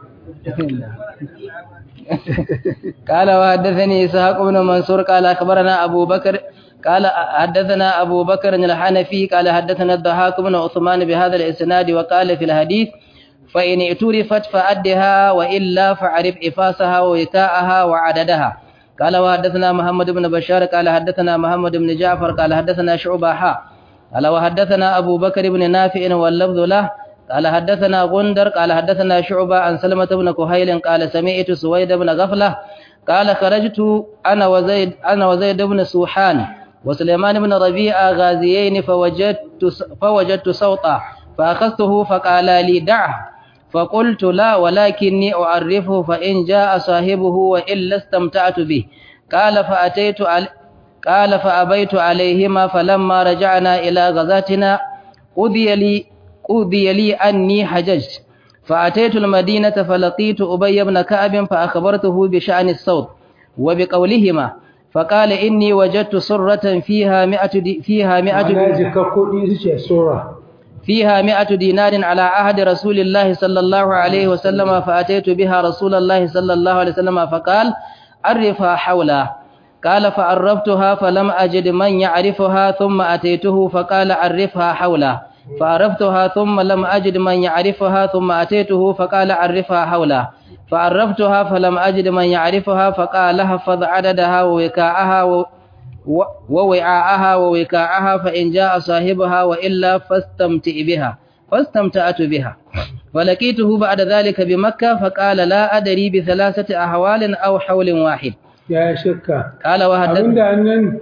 قال وحدثني إسحاق بن منصور قال أخبرنا أبو بكر قال حدثنا أبو بكر الحنفي قال حدثنا الضحاك بن عثمان بهذا الإسناد وقال في الحديث فإن اعترفت فأدها وإلا فعرف إفاسها ووكاءها وعددها قال وحدثنا محمد بن بشار قال حدثنا محمد بن جعفر قال حدثنا شعبة حا قال وحدثنا أبو بكر بن نافع واللفظ له قال حدثنا غندر قال حدثنا شعبة عن سلمة بن كهيل قال سمعت سويد بن غفلة قال خرجت أنا وزيد أنا وزيد بن سوحان وسليمان بن ربيعة غازيين فوجدت فوجدت صوتا فأخذته فقال لي دعه فقلت لا ولكني أعرفه فإن جاء صاحبه وإلا استمتعت به قال فأتيت على قال فأبيت عليهما فلما رجعنا إلى غزاتنا قضي لي قضي لي أني حججت فأتيت المدينة فلقيت أبي بن كعب فأخبرته بشأن الصوت وبقولهما فقال إني وجدت صرة فيها مئة دي فيها مئة ana دي jika kuɗi su ce sura فيها مئة دينار على عهد رسول الله صلى الله عليه وسلم فأتيت بها رسول الله صلى الله عليه وسلم فقال عرفها حولا قال فعرفتها فلم أجد من يعرفها ثم أتيته فقال عرفها حولا فعرفتها ثم لم أجد من يعرفها ثم أتيته فقال عرفها حولا فعرفتها فلم أجد من يعرفها فقال احفظ عددها ووكاءها و... و- ووعاءها ووكاءها فإن جاء صاحبها وإلا فاستمتع بها فاستمتعت بها فلقيته بعد ذلك بمكة فقال لا أدري بثلاثة أحوال أو حول واحد ya shakka قال وحدث abinda annan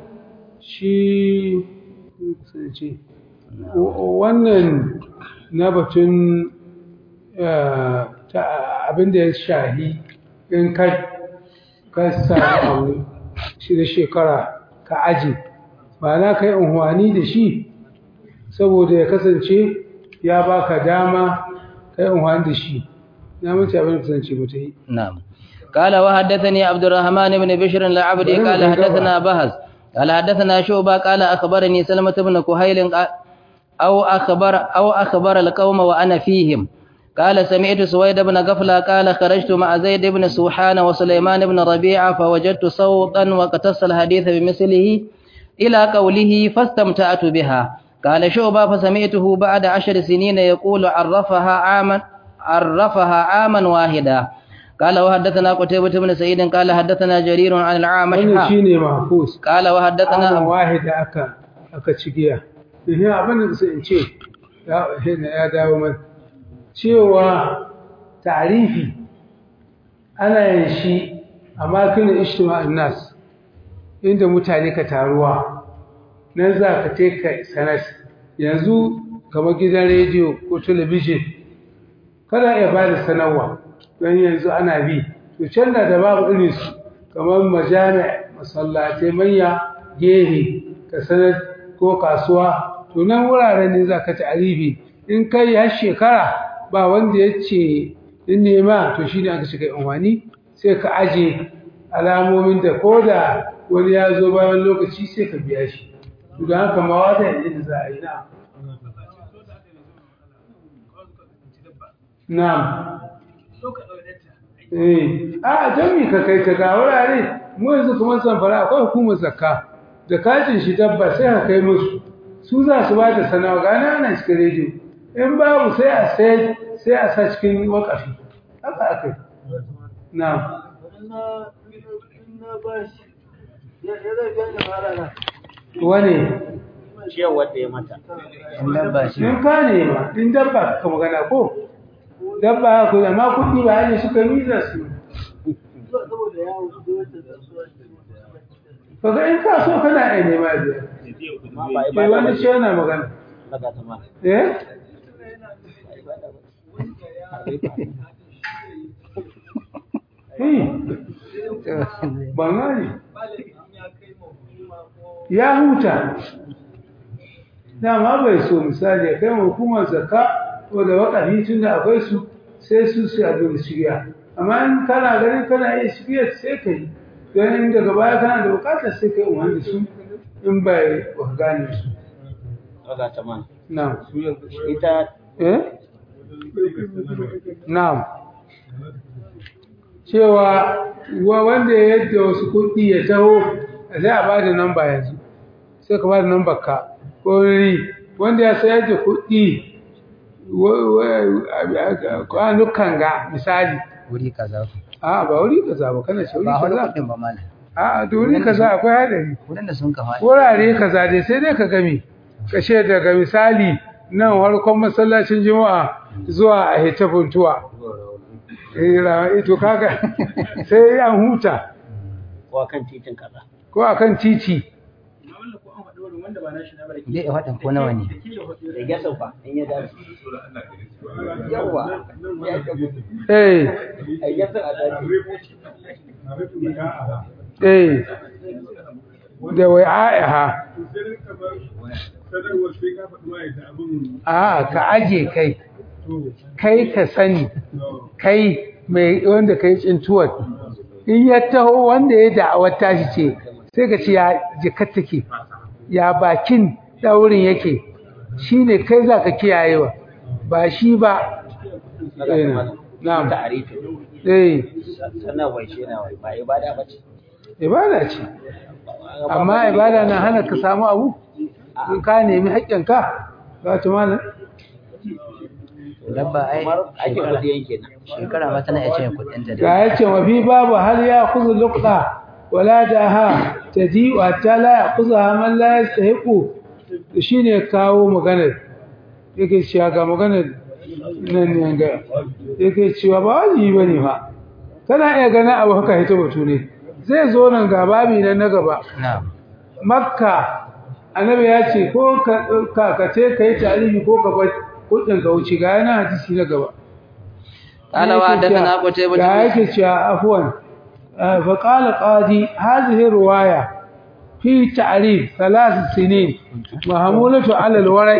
shi ce wannan na batun eh, ta- abinda ya shahi in ka ka samu abu shi da shekara ka aji ba na kai unhwani da shi saboda ya kasance ya baka dama kai unhwani da shi na mace abin da kasance ba ta yi نعم قال وحدثني عبد الرحمن بن بشر العبدي قال حدثنا بهز قال حدثنا شعبة قال أخبرني سلمة بن كهيل قال- أو أخبر أو أخبر القوم وأنا فيهم قال سمعت سويد بن غفلة قال خرجت مع زيد بن سوحان وسليمان بن ربيعة فوجدت صوتا وقتص الحديث بمثله إلى قوله فاستمتعت بها قال شعبة فسمعته بعد عشر سنين يقول عرفها عاما عرفها عاما واحدا قال وحدثنا قتيبة بن سعيد قال حدثنا جرير عن العامش wannan ها. shine mahfuz قال ana وحدثنا wahida aka aka ci giya ehe abin da sai in ce ya hina ya dawo man cewa ta'rifi ana yin shi amma kana ijtima'in nas inda mutane ka taruwa nan za ka take ka sanar yanzu kamar gidan rediyo ko talabijin kada ya ba da sanarwa don yanzu ana bi to can da da babu irin su kamar majami'a masallatai manya gehe ka sanar ko kasuwa to nan wuraren ne za ka ta'arifi in kai har shekara ba wanda ya ce in nema to shi ne aka shiga unwani sai ka aje alamomin da ko da wani ya zo bayan lokaci sai ka biya shi to da haka ma wata yanzu da za a yi na na'am Eh, a jami ka kai ta ga wurare mu yanzu kuma samfara akwai hukumar zakka da katin shi dabba sai ka kai musu su za su ba da sanawa gane ana cikin rediyo in babu sai a sai sai a sa cikin wakafi haka aka yi na wane ciyar wadda ya mata in dabba shi in ka nema in dabba ka magana ko dabba ko amma kuɗi ba ne suka yi za su kaga in ka so kana iya nema biya amma ba ke ibada ba wani ce yana magana daga ta ma eh Hmm. ban gane ya huta dama bai so misali ya kai ma hukumar zakka ko da wakafi tun da akwai su sai su su abin da shirya amma in kana ganin kana iya shirya sai ka yi don in daga baya kana da bukatar sai ka yi umarni da su in bai ba ka gane su Daga ta man. na'am Ita eh na'am cewa wa wanda ya yadda wasu kuɗi ya taho sai a ba da namba yanzu sai ka ba da nambar ka ko wuri wanda ya sayar da kuɗi kwanukan ga misali wuri kaza a ba wuri kaza ba kana ce wuri ba wani kaza kuɗin ba mana a da wuri kaza akwai hadari wurin da sun ka faɗi wurare kaza dai sai dai ka gami kashe daga misali nan harkon masallacin juma'a zuwa a hita funtuwa eh ra- ito kaga sai an huta ko kan titin kaza. ko akan titi amma wannan ko an faɗi wurin wanda ba nashi na ba da ke Zai iya faɗin ko nawa ne da ke ya faɗi Da ya sauka in ya dace. Yawa. Ya gabu. eh A yanzu a dace. eh da wai aiha sanarwar sai ka faɗi ma yadda abin a ka aje kai kai ka sani kai mai wanda kai tsintuwar in ya taho wanda ya da'awar tashi ce sai ka ce ya jikar take ya bakin daurin yake shine kai za ka kiyayewa ba shi ba Daga ta man. na'am Ta arifi. eh Sanarwar shi na wai ba ibada ba ce. ibada ce amma ibada na hana ka samu abu in ka nemi haƙƙinka za ta malam dabba ai Kamar ake shekara kudi yanke nan. shekara ma tana iya cin kuɗin ta ga da yace wa fi babu hal ya khudhu luqta wala daha tadi wa ta la yakhudha man la yastahiqu shine kawo maganar yake cewa ga maganar nan ne ga yake cewa ba wajibi bane fa kana iya ganin abu haka hito batu ne zai zo nan ga babi nan na gaba na'am makka annabi ya ce ko ka ka ka ce kai tarihi ko ka bar kudin ka wuce ga yana hadisi na gaba قال وحدثنا قتيبة ga yake cewa afwan fa qala qadi hadhihi riwaya fi ta'rif thalath sinin mahmulatu ala alwara'i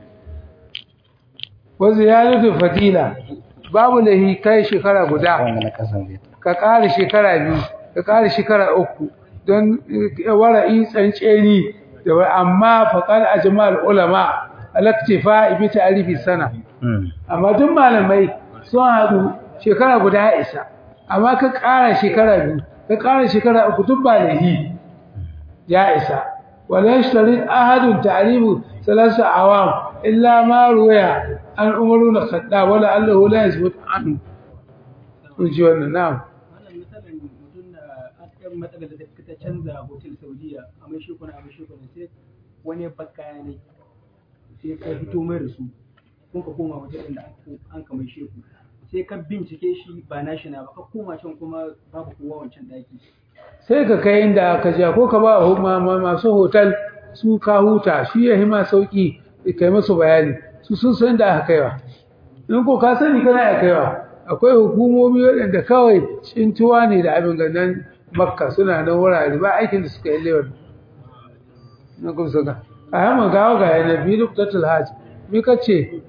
wa ziyadatu fadila babu lahi kai shekara guda wanda na kasan zai ka ƙara shekara biyu ka ƙara shekara uku don wara'i tsantseni da wa- amma faƙar ajmal ulama alaktifa bi ta'rifi sana amma duk malamai sun haɗu shekara guda ya isa amma ka ƙara shekara biyu ka ƙara shekara uku duk ba lahi ya isa wala yashtari ahadun ta'rifu salasa awam illa ma ruwaya an umaru na khadda wala allahu la yasbut an kun ji wannan na'am wannan misalin mutum da aka matsalar da ta canza hotel saudiya a mai shekuna a mai shekuna sai wani ya baka ne sai ka fito mai da su kun ka koma wajen da an ka mai sheku sai ka bincike shi ba nashi na ba ka koma can kuma babu kowa wancan daki sai ka kai inda aka ja ko ka ba hu- ma- ma- masu hotel su ka huta shi ya hima sauki kai masu bayani su sun san da aka kaiwa in ko ka sani kana ya kaiwa akwai hukumomi waɗanda kawai cintuwa ne da abin ganin makka suna nan wurare ba aikin da suka yi lewar na kuma suka a yamma gawa ga yana biyu nuktatul hajj mi ka ce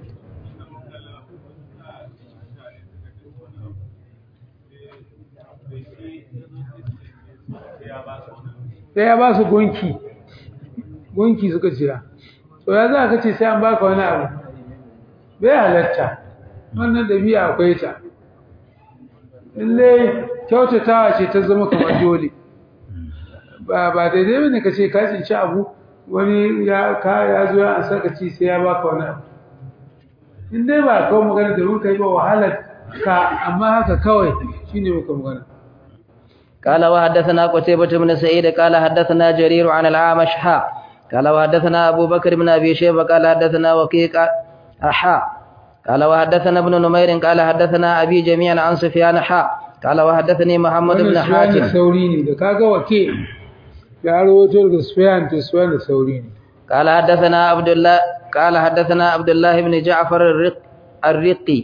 sai ya ba su gunki gunki suka jira to ya za ka ce sai an baka wani abu bai halatta wannan ɗabi'a akwai ta lalle kyautatawa ce ta zama kamar dole ba ba daidai bane ka ce ka tsinci abu wani ya ka ya zo ya saka ci sai ya baka wani abu in dai ba kawo magana da muka yi ba wahalar ka amma haka kawai shine muka magana قال وحدثنا قتيبة بن سعيد قال حدثنا جرير عن العامش حا قال وحدثنا أبو بكر بن أبي شيبة قال حدثنا وكيك حا قال وحدثنا ابن نمير قال حدثنا أبي جميعا عن سفيان حا قال وحدثني محمد بن wannan Sufyan حاتم sauri ne da kaga wake ya rawaito daga Sufyan to Sufyan sauri ne قال حدثنا عبد الله قال حدثنا عبد الله بن جعفر الرق الرقي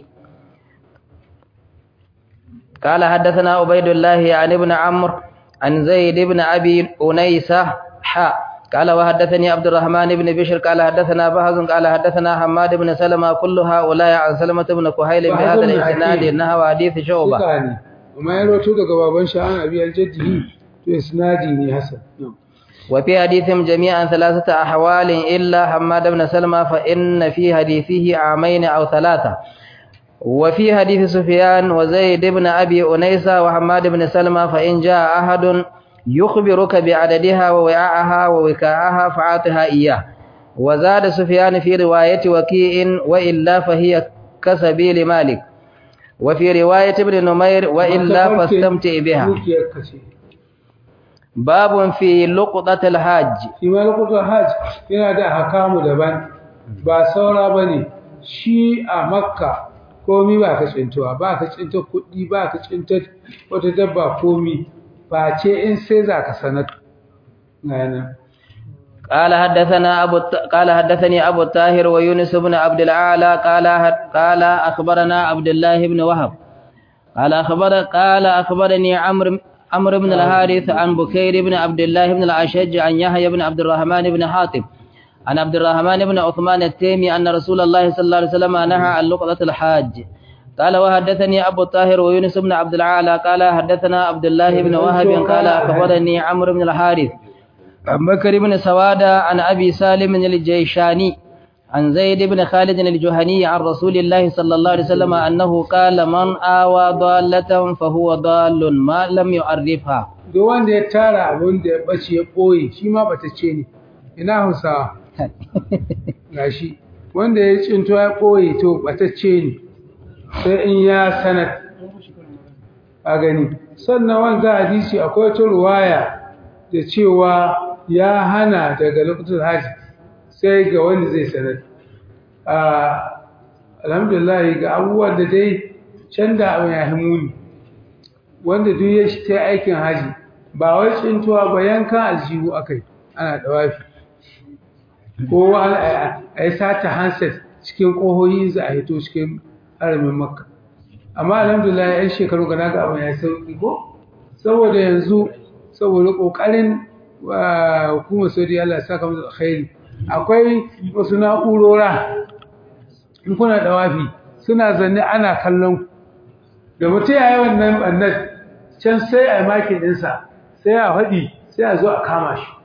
قال حدثنا عبيد الله عن ابن عمرو عن زيد بن ابي انيسه حا قال وحدثني عبد الرحمن بن بشر قال حدثنا بهز قال حدثنا حماد بن سلمة كل هؤلاء عن سلمة بن كهيل بهذا الاسناد نحو حديث شعبة Suka ne amma ya rawaito daga baban shi an abi aljaddihi to isnadi ne hasan وفي حديثهم جميعا ثلاثة أحوال إلا حماد بن سلمة فإن في حديثه عامين أو ثلاثة وفي حديث سفيان وزيد بن أبي أنيسة وحماد بن سلمة فإن جاء أحد يخبرك بعددها ووعاءها ووكاءها فعاطها إياه وزاد سفيان في رواية وكيء وإلا فهي كسبيل مالك وفي رواية ابن نمير وإلا فاستمتع بها dukiyar ka ce باب في لقطة الحاج shi ma lokutan hajj yana da hakamu daban ba saura ba ne shi a makka komi ba ka tsintuwa ba ka tsinta kuɗi ba ka tsinta wata dabba komi ba ce in sai za ka sanar ga yana قال حدثنا أبو الت... قال حدثني أبو الطاهر ويونس بن عبد الأعلى قال قال أخبرنا عبد الله بن وهب قال أخبر قال أخبرني عمرو عمرو بن الحارث عن بكير بن عبد الله بن الأشج عن يحيى بن عبد الرحمن بن حاتم عن عبد الرحمن بن عثمان التيمي أن رسول الله صلى الله عليه وسلم نهى عن لقطة الحاج قال وحدثني أبو الطاهر ويونس بن عبد الأعلى قال حدثنا عبد الله بن وهب قال أخبرني عمرو بن الحارث عن بكر بن سوادة عن أبي سالم الجيشاني عن زيد بن خالد الجهني عن رسول الله صلى الله عليه وسلم أنه قال من آوى ضالة فهو ضال ما لم يعرفها duk wanda ya tara abin da ya ɓace ya ɓoye shi ma ɓatacce ne ina hausawa gashi wanda ya cinto ya ɓoye to ɓatacce ne sai in ya sanar a gani sannan wanda hadisi akwai wata ruwaya da cewa ya hana daga lokacin haji sai ga wanda zai sanar a alhamdulillah ga abubuwan da dai can da abin ya muni wanda duk ya shi ta aikin haji ba wai tsintuwa ba yankan aljihu akai ana dawafi ko a yi sata handset cikin ƙohoyi za a hito cikin haramin makka amma alhamdulillah yan shekaru ga naga abin ya sauki ko saboda yanzu saboda ƙoƙarin hukumar saudi Allah ya saka musu alkhairi akwai wasu na'urora in kuna dawafi suna zanne ana kallon da mutum ya yi wannan ɓannan can sai a yi makin ɗinsa sai a faɗi sai a zo a kama shi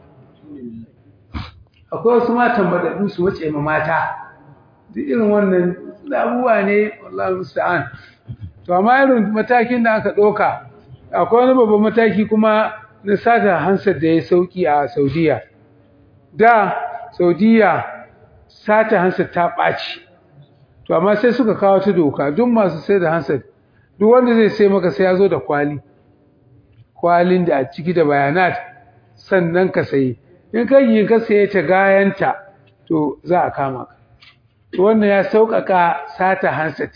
akwai wasu matan baɗaɗu su wace ma mata duk irin wannan abubuwa ne wallahi musta'an to amma irin matakin da aka ɗauka akwai wani babban mataki kuma na sata hansar da ya sauki a saudiya da saudiya sata hansar ta ɓaci to amma sai suka kawo ta doka duk masu sai da hansar duk wanda zai sai maka sai ya zo da kwali kwalin da a ciki da bayanat sannan ka sayi in kai yi ka saye ta gayanta to za a kama ka to wannan ya sauƙaƙa sata handset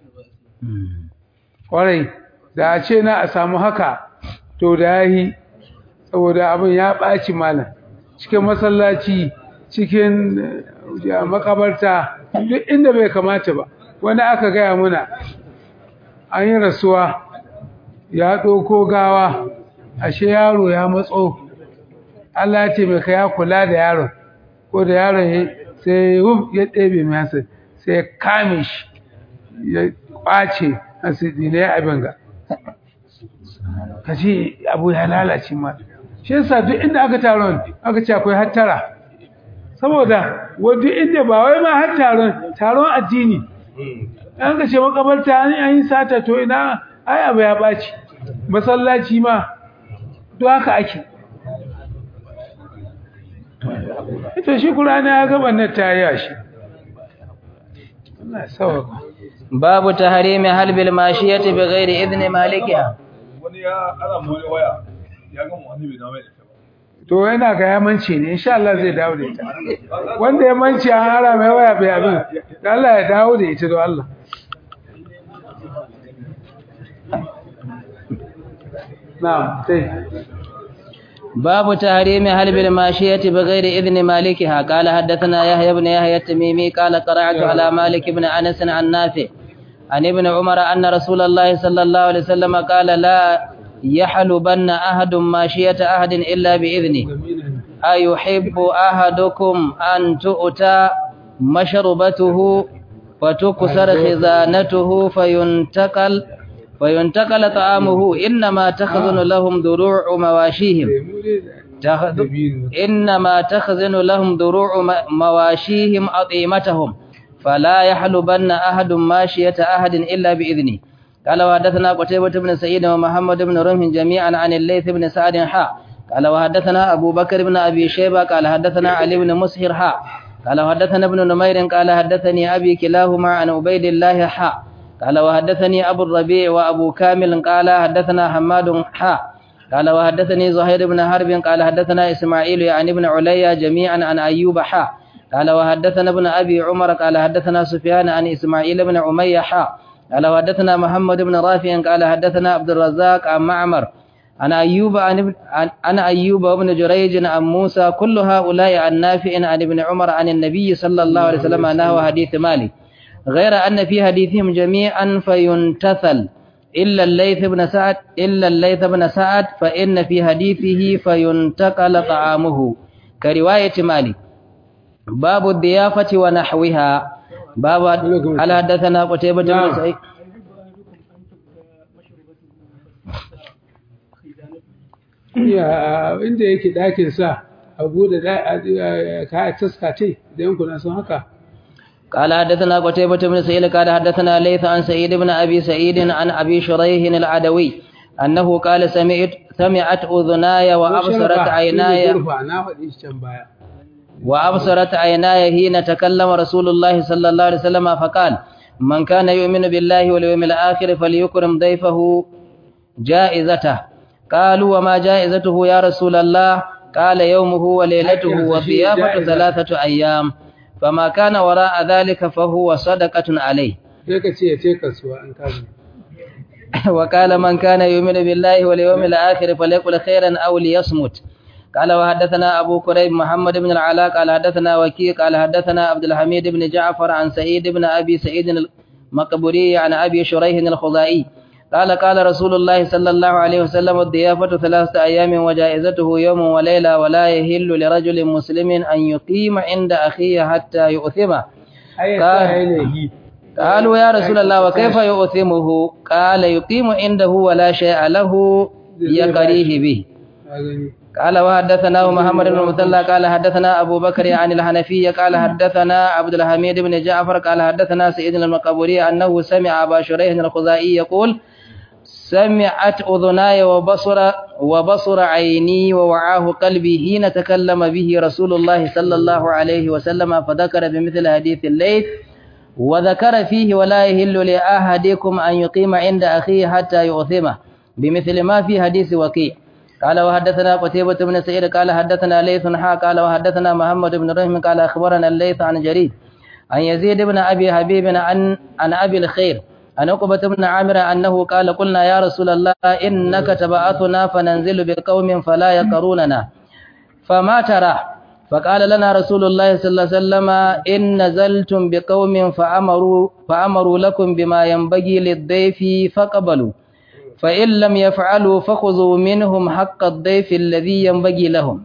ƙwarai da a ce na a samu haka to da ya yi saboda abin ya ɓaci malam cikin masallaci cikin makabarta duk inda bai kamata ba wani aka gaya muna an yi rasuwa ya ɗauko gawa ashe yaro ya matso Allah ya ce mai ya kula da yaron ko da yaron ya sai wuf ya ɗebe mai hasa sai ya kame shi ya ƙwace asidi na ya abin ga ka ce abu ya lalace ma shi yasa duk inda aka taron aka ce akwai hattara saboda wadda inda ba wai ma har taron taron addini an ka ce makabarta an yi sata to ina ai abu ya ɓaci masallaci ma duk haka ake ita shi kurana ya gaba na taya shi Allah sauka babu tahrimi halbil mashiyati bighairi idni malikiha wani ya ana mu wani waya ya ga mu wani bai dawo da ita ba to yana ga yamanci ne insha Allah zai dawo da ita wanda ya manci an hara mai waya bai abin Allah ya dawo da ita don Allah na'am sai باب تحريم حلب الماشية بغير إذن مالكها قال حدثنا يحيى بن يحيى التميمي قال قرأت على مالك بن أنس عن نافع عن ابن عمر أن رسول الله صلى الله عليه وسلم قال لا يحلبن أحد ماشية أحد إلا بإذنه أيحب أحدكم أن تؤتى مشربته فتكسر خزانته فينتقل فينتقل طعامه إنما تخزن لهم دروع مواشيهم تخ- إنما تخزن لهم دروع م- مواشيهم أطيمتهم فلا يحلبن أحد ماشية أحد إلا بإذنه قال وحدثنا قتيبة بن سعيد ومحمد بن رمح جميعا عن الليث بن سعد حاء قال وحدثنا أبو بكر بن أبي شيبة قال حدثنا علي بن مسهر حاء قال وحدثنا ابن نمير قال حدثني أبي كلاهما عن عبيد الله حاء قال وحدثني أبو الربيع وأبو كامل قال حدثنا حماد حاء قال وحدثني زهير بن حرب قال حدثنا إسماعيل يعني ابن عليا جميعا عن أيوب حاء قال وحدثنا ابن أبي عمر قال حدثنا سفيان عن إسماعيل بن عمية حاء قال وحدثنا محمد بن رافع قال حدثنا عبد الرزاق عن معمر عن أيوب عن, ابن- عن, عن أيوب وابن جريج عن موسى كل هؤلاء عن نافع عن ابن عمر عن النبي صلى الله عليه وسلم أنه حديث مالك غير أن في حديثهم جميعا فينتثل إلا الليث بن سعد إلا الليث بن سعد فإن في حديثه فينتقل طعامه كرواية مالك باب الضيافة ونحوها باب هل حدثنا قتيبة بن نعم. سعيد ya inda yake ɗakin sa a buɗe ka taska ce idan kuna son haka قال حدثنا قتيبة بن سعيد قال حدثنا ليث عن سعيد بن أبي سعيد عن أبي شريح العدوي أنه قال سمعت سمعت أذناي وأبصرت عيناي gurfa na faɗi shi can baya وأبصرت عيناي حين تكلم رسول الله صلى الله عليه وسلم فقال من كان يؤمن بالله واليوم الآخر فليكرم ضيفه جائزته قالوا وما جائزته يا رسول الله قال يومه وليلته وضيافة ثلاثة أيام فما كان وراء ذلك فهو صدقة عليه sai ka ce ya ce kasuwa an kazo وقال من كان يؤمن بالله واليوم الآخر فليقل خيرا أو ليصمت قال وحدثنا أبو كريب محمد بن العلاء قال حدثنا وكيع قال حدثنا عبد الحميد بن جعفر عن سعيد بن أبي سعيد المقبوري عن أبي شريح الخزائي قال قال رسول الله صلى الله عليه وسلم الضيافة ثلاثة أيام وجائزته يوم وليلة ولا يهل لرجل مسلم أن يقيم عند أخيه حتى يؤثمه ai ya Ka- sa yanayi قالوا يا رسول الله وكيف يؤثمه قال يقيم عنده ولا شيء له يقريه به ka gani قال وحدثنا محمد بن مثنى قال حدثنا أبو بكر عن الحنفية قال حدثنا عبد الحميد بن جعفر قال حدثنا سيد المقبوري أنه سمع أبا شريح الخزائي يقول سمعت أذناي وبصر وبصر عيني ووعاه قلبي حين تكلم به رسول الله صلى الله عليه وسلم فذكر بمثل حديث الليث وذكر فيه ولا يهل لأحدكم أن يقيم عند أخيه حتى يؤثمه بمثل ما في حديث وكيع قال وحدثنا قتيبة بن سعيد قال حدثنا ليث حا قال وحدثنا محمد بن رحم قال أخبرنا الليث عن جرير عن يزيد بن أبي حبيب عن عن أبي الخير عن عقبة بن عامر أنه قال قلنا يا رسول الله إنك تبعثنا فننزل بقوم فلا يقروننا فما ترى فقال لنا رسول الله صلى الله عليه وسلم إن نزلتم بقوم فأمروا, فأمروا لكم بما ينبغي للضيف فقبلوا فإن لم يفعلوا فخذوا منهم حق الضيف الذي ينبغي لهم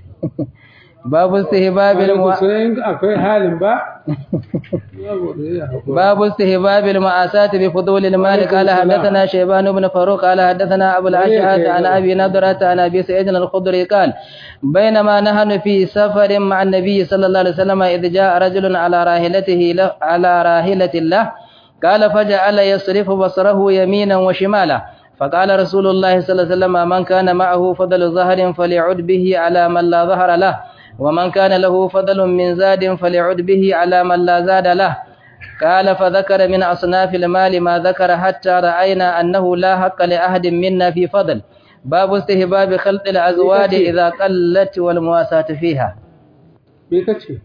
باب استهباب المو... sai in akwai halin ba babu da ya haƙura. باب استهباب المعاساة بفضول المال قال حدثنا شيبان بن فاروق قال حدثنا أبو الأشعث عن أبي نضرة عن أبي سعيد الخضري قال بينما نحن في سفر مع النبي صلى الله عليه وسلم إذ جاء رجل على راحلته له على راحلة له قال فجعل يصرف بصره يمينا وشمالا فقال رسول الله صلى الله عليه وسلم من كان معه فضل ظهر فليعد به على من لا ظهر له ومن كان له فضل من زاد فليعد به على من لا زاد له قال فذكر من أصناف المال ما ذكر حتى رأينا أنه لا حق لأحد منا في فضل باب استهباب خلط الأزواج إذا قلت والمواساة فيها me kace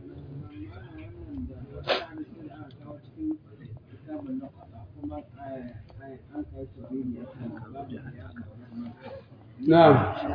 na'am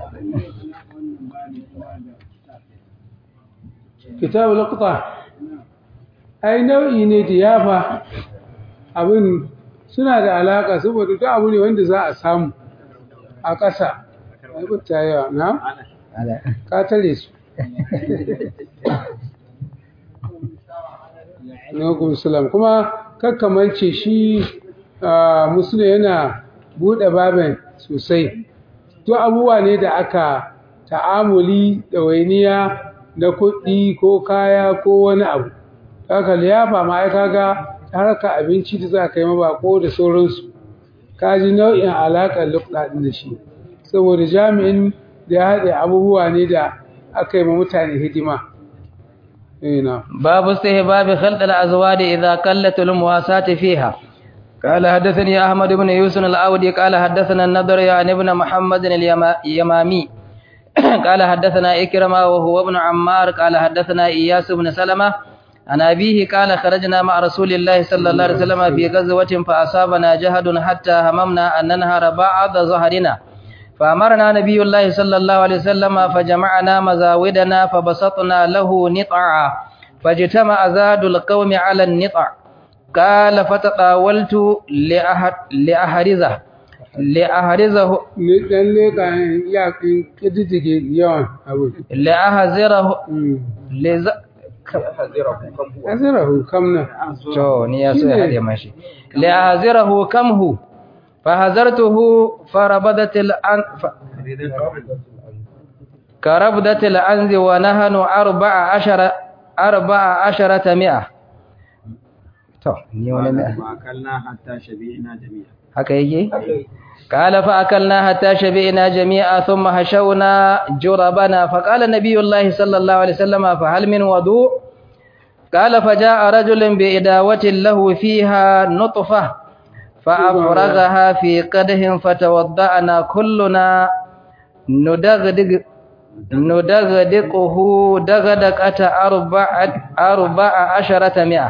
kitabu laqta ai nau'i ne diyafa abin suna da alaka saboda duk abu ne wanda za a samu a ƙasa ai butta yawa na ka tare su Alaikum salam kuma kakkamance shi musulun yana buɗe babin sosai duk abubuwa ne da aka ta'amuli da wainiya na kuɗi ko kaya ko wani abu haka liyafa ma ai kaga harka abinci da za ka yi mabako da sauransu ka ji nau'in alaƙar lukɗa ɗin da shi saboda jami'in da ya haɗe abubuwa ne da aka yi ma mutane hidima باب استهباب خلط الأزواج إذا قلت المواساة فيها قال حدثني أحمد بن يوسف الأودي قال حدثنا النضر يعني ابن محمد اليمامي قال حدثنا إكرمة وهو ابن عمار قال حدثنا إياس بن سلمة عن أبيه قال خرجنا مع رسول الله صلى الله عليه وسلم في غزوة فأصابنا جهد حتى هممنا أن ننهر بعض ظهرنا فأمرنا نبي الله صلى الله عليه وسلم فجمعنا مزاودنا فبسطنا له نطعا فاجتمع زاد القوم على النطع قال فتطاولت لأحد لأحرزه لأحرزه لأحزره لز أزره كم to ni ya so ya hade mashi لأحزره كم هو فهزرته فربدت الأن ف... كربدة الأنز ونهن أربع عشر أربع عشرة مئة تو ني ولا مئة وأكلنا حتى شبعنا جميعا haka yake قال فأكلنا حتى شبعنا جميعا ثم هشونا جربنا فقال النبي الله صلى الله عليه وسلم فهل من وضوء قال فجاء رجل بإداوة له فيها نطفة فأفرغها في قده فتوضأنا كلنا ندغدغ ندغدقه دغدقة أربعة أربع عشرة مئة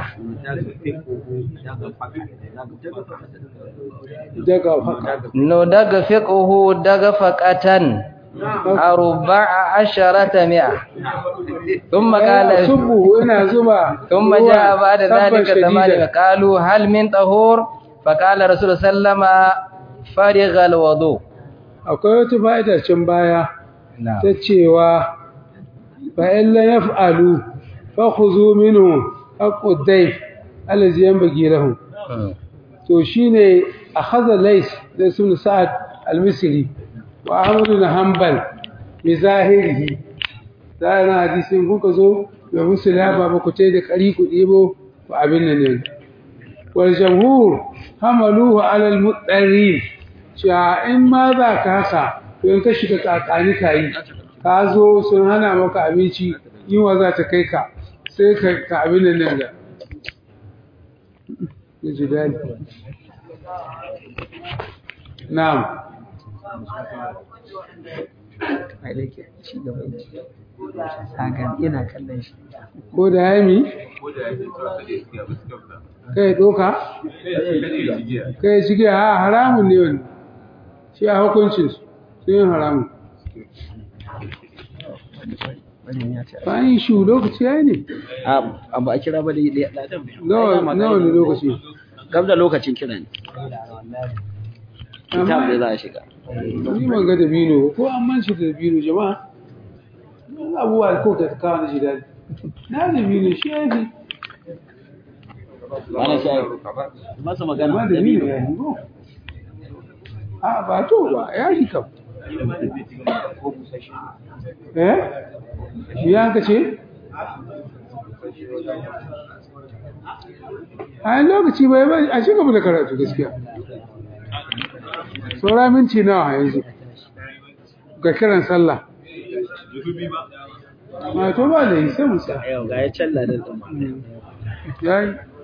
ندغفقه دغفقة أربع عشرة مئة ثم قال سبه إنا زبا ثم جاء بعد ذلك ثمانية قالوا هل من طهور فقال رسول صلى الله عليه وسلم فرغ الوضوء akwai wata fa'ida can baya ta cewa fa'in la yaf'alu fa khuzu minhu haqqud dayf allazi yanbaghi lahu to shine akhadha lays da sun sa'ad al-misri wa ahmad bin hanbal bi zahirihi da na hadisin kuka zo da musulma ba ku ce da kari ku debo ba abin nan ne wal jamhur hamaluhu ala al-mudarrin cewa in ma za ka haka to in ka shiga tsakani ka yi ka zo sun hana maka abinci yunwa za ta kai ka sai ka ka abin nan nan da ya ji daɗi na'am ina kallon shi ko da ya mi kai doka kai shige ha haramun ne wani shi a hukuncin su sun yi haramun bayan yi shu lokaci ya yi ne abu a kira ba da yi nawa nawa ne lokaci gab da lokacin kira ne kitab da za a shiga ni ban ga dabino ba, ko an man shi da dabino jama'a abubuwa ko ka kawo na shi daɗi na dabino shi ya fi wani shayi masa amma magana dabino ya fi ko a ba to ba ya shi kam eh shi ya ka ce a yi lokaci bai bai a ci gaba da karatu gaskiya saura minti nawa yanzu ga kiran sallah ma to ba da yi sai musa yau ga ya challa da tsama ya yi